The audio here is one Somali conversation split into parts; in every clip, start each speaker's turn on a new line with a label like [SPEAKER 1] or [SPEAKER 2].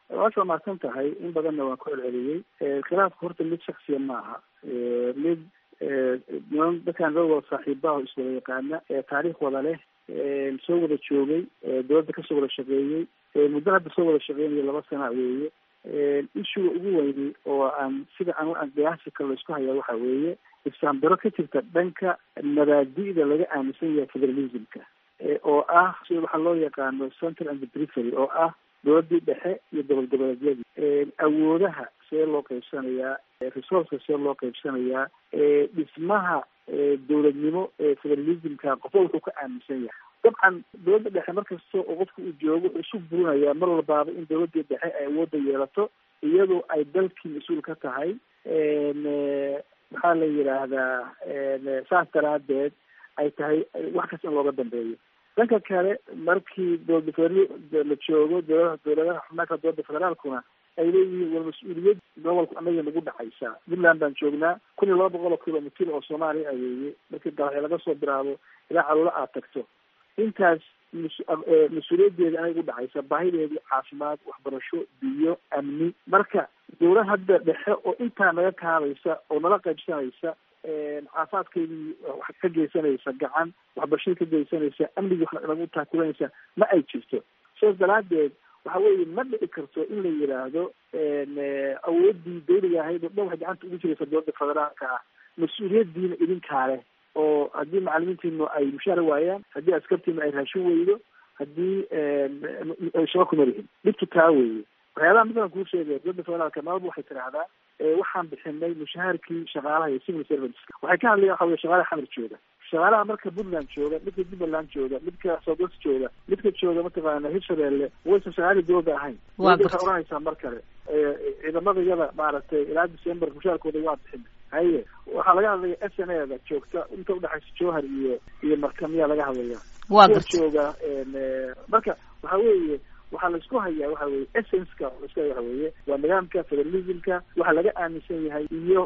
[SPEAKER 1] waasha mahadsan tahay in badanna waan ku celceliyey khilaafka horta mid shaksiya ma aha mid niman dadkaan loo wada saaxiibaha iswada yaqaana taariikh wada leh soo wada joogay dowladda kasoo wada shaqeeyey muddo hadda soo wada shaqeynayo laba sana weeye ishuga ugu weyni oo aan sida aan aan qiyaasi kale laisku hayaa waxa weeye isfahandaro ka jirta dhanka mabaadi'da laga aaminsan yahay federalismka oo ah sida waxaa loo yaqaano central and perifery oo ah dowladii dhexe iyo gobol goboleedyadii awoodaha see loo qaybsanayaa resourceka see loo qaybsanayaa dhismaha dowladnimo ee federalismka qofba wuxuu ka aaminsan yahay dabcan dowladda dhexe markasta oo qofka uu joogo wuxuu isu burinayaa mar walbaaba in dowladii dhexe ay awoodda yeelato iyadoo ay dalkii mas-uul ka tahay maxaa la yidhaahdaa saas daraadeed ay tahay wax kasta in looga dambeeyo dhanka kale markii dowlada federa la joogo dowladaha dowladaha xubnaanka dowladda federaalkuna ay leeyihiin war mas-uuliyad gobolku anaga nagu dhacaysaa puntland baan joognaa kun iyo laba boqol oo kilomitr oo soomaaliya ayeeye markii dalaxya laga soo bilaabo ilaa caloola aad tagto intaas mas-uuliyaddeeda anay gu dhacaysa baahideedii caafimaad waxbarasho biyo amni marka dowlad hadda dhexe oo intaa naga kaadaysa oo nala qaybsanaysa caafimaadkeydii wax ka geysanaysa gacan waxbarashadii ka geysanaysa amnigii wax nagu taakulanaysa ma ay jirto sidaas daraadeed waxa weeye ma dhici karto in la yidhaahdo awoodii dawliga ahayd oo dhan waxay gacanta ugu jiraysa dowladda federaalka ah mas-uuliyadiina idinkaa leh oo haddii macalimiintiinu ay mushaara waayaan haddii askartiinu ay raashin weydo haddii shaba kuma lihin dhibtu taa weeye waxyaabaha midaan kuu sheegaya dowladda federaalka maalba waxay tidhaahdaa waxaan bixinay mushaharkii shaqaalaha iyo civil servants waxay ka hadlayan waxa weye shaqaalaha xamar jooga shaqaalaha marka puntland jooga midka jubbaland jooga midka southwest jooga midka jooga mataqaana hirshabeelle waysan shaqaalii dowladda ahayn waxay oranaysaa mar kale ciidamada yada maaragtay ilaa december mushaarkooda waa bixin haye waxaa laga hadlaya s n a da joogta inta udhexaysa jowhar iyo iyo markamiyaa laga hadlaya
[SPEAKER 2] waa
[SPEAKER 1] kuwa
[SPEAKER 2] garta
[SPEAKER 1] jooga marka waxa weeye waxaa laisku hayaa waxa weye essenska laisku haya waxa weeye waa nidaamka federalismka waxa laga aaminsan yahay iyo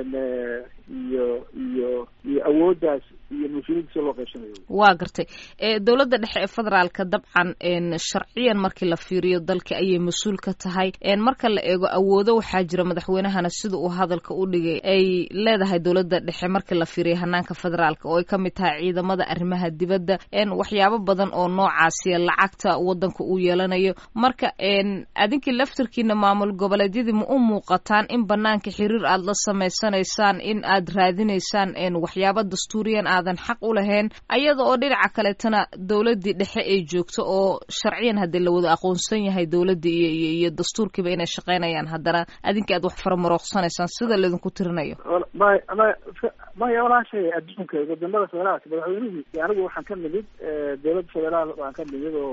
[SPEAKER 1] iyo iyo iyo awooddaas iyo mas-uuliyadda si loo qaybsanayo
[SPEAKER 2] waa gartay e dowladda dhexe ee federaalka dabcan sharciyan markii la fiiriyo dalka ayay mas-uul ka tahay marka la eego awoodo waxaa jira madaxweynahana sida uu hadalka u dhigay ay leedahay dowladda dhexe markii la fiiriyo hanaanka federaalka oo ay kamid tahay ciidamada arrimaha dibadda waxyaabo badan oo noocaasiya lacagta wadanka uu yeelanayo marka adinkii laftirkiina maamul goboleedyadii ma u muuqataan in banaanka xiriir aada la samaysanaysaan in aad raadinaysaan waxyaabo dastuuriyan aadan xaq u lahayn ayada oo dhinaca kaleetana dowladdii dhexe ay joogto oo sharciyan haddii la wada aqoonsan yahay dowladdii iyo iyo iyo dastuurkiiba inay shaqaynayaan haddana adinkii aad wax faramarooqsanaysaan sida laydinku tirinayo
[SPEAKER 1] may may maya walaashay adduunka wadamada federaalka madaxweynihii anigu waxaan ka nimid dowladda federaal waan ka nimid oo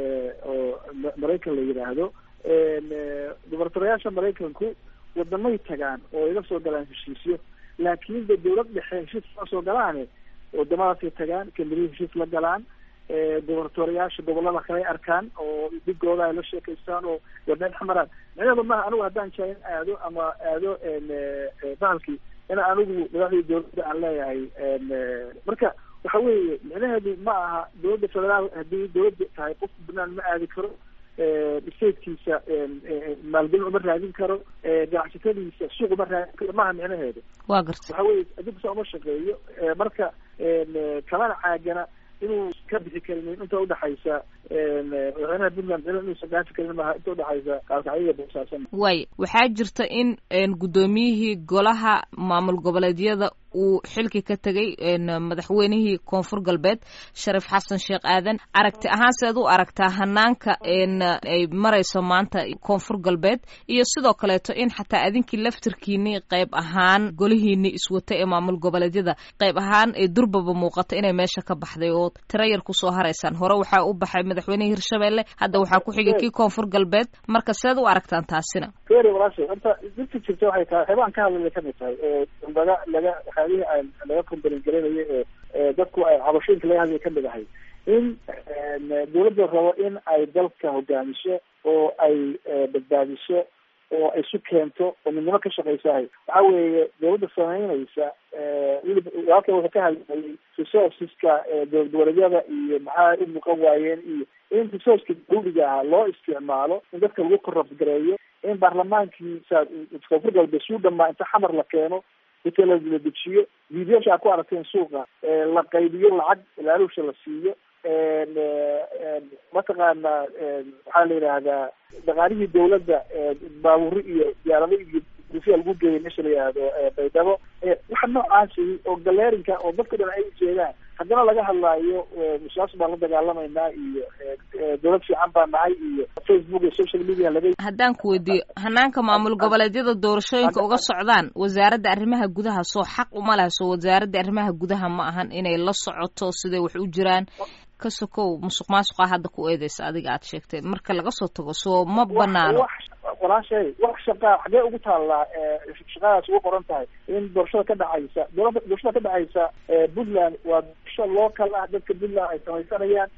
[SPEAKER 1] oo maraykan la yidhaahdo gubernatoriyaasha maraykanku wadamay tagaan oo iga soo galaan heshiisyo laakiin de dowlad dhexe heshiis ma soo galaane wadamadaasay tagaan kamerihi heshiis la galaan gubernatoriyaasha gobolada kale arkaan oo dhigooda ay la sheekaystaan oo wadneen xamaraan micnaheedu maaha anigu haddaan jaa in aado ama aado bahalkii in anigu madaxdii dowladda aan leeyahay marka waxa weeye micnaheedu ma aha dowladda federaal haddii dowladda tahay qofku banaan ma aadi karo statekiisa maalgelin uma raadin karo ganacsatadiisa suuq uma raadin karo maaha micnaheedu
[SPEAKER 2] waa garta
[SPEAKER 1] waxa weye adinkusa uma shaqeeyo marka kamana caagana inuu ka bixi karin inta udhexaysa madaxweynaha puntland inuusan dhaafi karin maaha inta udhexaysa kaalkacyo boosaasan
[SPEAKER 2] waay waxaa jirta in guddoomiyihii golaha maamul goboleedyada uu xilki ka tegay madaxweynihii koonfur galbeed shariif xasan sheekh aadan aragti ahaan seed u aragtaa hanaanka ay marayso maanta koonfur galbeed iyo sidoo kaleeto in xataa adinkii laftirkiini qayb ahaan golihiini iswata ee maamul goboleedyada qayb ahaan ee durbaba muuqata inay meesha ka baxday oo tiro yar kusoo haraysaan hore waxaa u baxay madaxweynihii hirshabelle hadda waxaa ku xigay kii koonfur galbeed marka seed u aragtaan taasina
[SPEAKER 1] feri walaashay horta dirta jirta waxay tahay waxyaabaan ka hadlaya kamid tahay oo laga laga waxyaabihii aan laga kombalin garanayo ee dadku ay cabashooyinka laga hadlaya kamid ahay in dowladda rabo in ay dalka hogaamiso oo ay badbaadiso oo ay isu keento oo midnimo ka shaqaysahay waxa weeye dowladda samaynaysa weliba walaalka wuxuu ka hadlayay resourceska dowlad goboleedyada iyo maxaa u muuqan waayeen iyo in resourceka dawliga ah loo isticmaalo in dadka lagu korabgareeyo in baarlamaankii koonfur galbeed suu dhamaa inta xamar la keeno hotel la dejiyo videosha aad ku aragteen suuqa la qaybiyo lacag ilaalusha la siiyo mataqaana waxaa la yidhaahdaa dhaqaalihii dawladda baaburi iyo diyaarado iyo dufiya lagu geeyay meesha la yihahdo baydhabo waxa noocaasi oo galeerinka oo dadka dhan ay ujeedaan haddana laga hadlaayo musaas baan la dagaalamaynaa iyo dawlad fiican baa nahay iyo facebook iyo social media laga
[SPEAKER 2] haddaan ku weydiiyo hanaanka maamul goboleedyada doorashooyinka uga socdaan wasaaradda arrimaha gudaha soo xaq uma laha soo wasaaradda arrimaha gudaha ma ahan inay la socoto siday wax u jiraan ka sokow musuq maasuqa hadda ku eedeysa adiga aad sheegteen marka laga soo tago soo ma banaano
[SPEAKER 1] walaashay wax shaqaa xagee ugu taallaa shaqadaas ugu qoran tahay in doorashada ka dhacaysa doorashada ka dhacaysa puntland waa doorasho local ah dadka puntland ay samaysanayaan